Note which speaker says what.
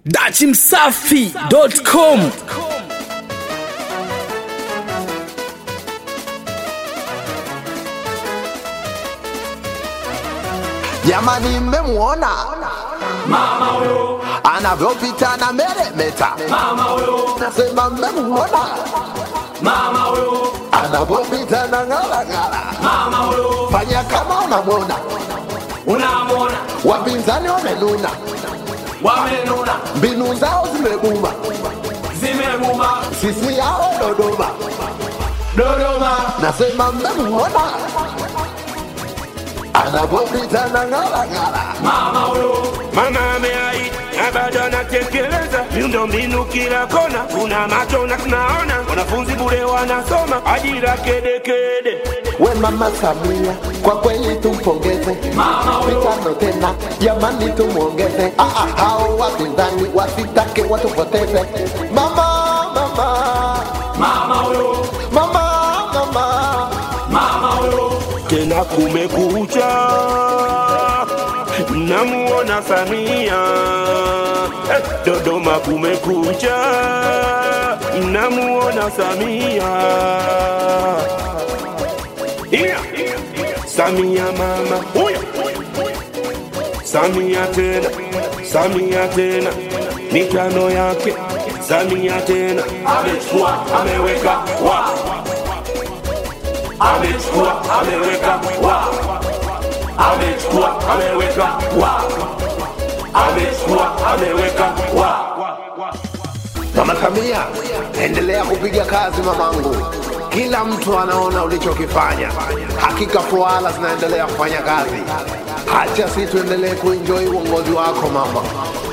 Speaker 1: dachimsafi.com
Speaker 2: Jamani, mmemwona
Speaker 3: Mama huyo,
Speaker 2: anavyopita na meremeta,
Speaker 3: mama huyo,
Speaker 2: nasema mmemwona
Speaker 3: mama huyo,
Speaker 2: anavyopita na ng'arang'ara.
Speaker 3: mama huyo,
Speaker 2: Fanya kama unamwona,
Speaker 3: unamwona
Speaker 2: wapinzani wamenuna,
Speaker 3: wamenuna,
Speaker 2: mbinu zao zimebuma,
Speaker 3: zimemuma
Speaker 2: sisi yao Dodoma.
Speaker 3: Dodoma,
Speaker 2: Nasema mmemwona anavyopita na ng'arang'ara.
Speaker 3: mama huyo,
Speaker 4: Mama ameahidi na bado anatekeleza miundombinu kila kona, tuna macho na tunaona, wanafunzi bure wanasoma, ajira kedekede.
Speaker 2: We mama Samia, kwa kweli tumpongeze, mitano tena jamani, tumwongeze. Ah, ah, hao wapinzani wasitake watupoteze. Mama, mama,
Speaker 3: mama huyo,
Speaker 2: mama, mama,
Speaker 3: mama huyo,
Speaker 4: Tena kumekucha, namuona Samia eh, Dodoma kumekucha, namuona Samia yeah. Samia mama huyo, Samia tena, Samia tena, mitano yake Samia tena, amechukua ameweka wa amechukua ameweka wa amechukua ameweka wa amechukua ameweka wa
Speaker 2: mama Samia, endelea kupiga kazi mamangu. Kila mtu anaona ulichokifanya, hakika fuala zinaendelea kufanya kazi. Hacha si tuendelee kuenjoy uongozi wako mama.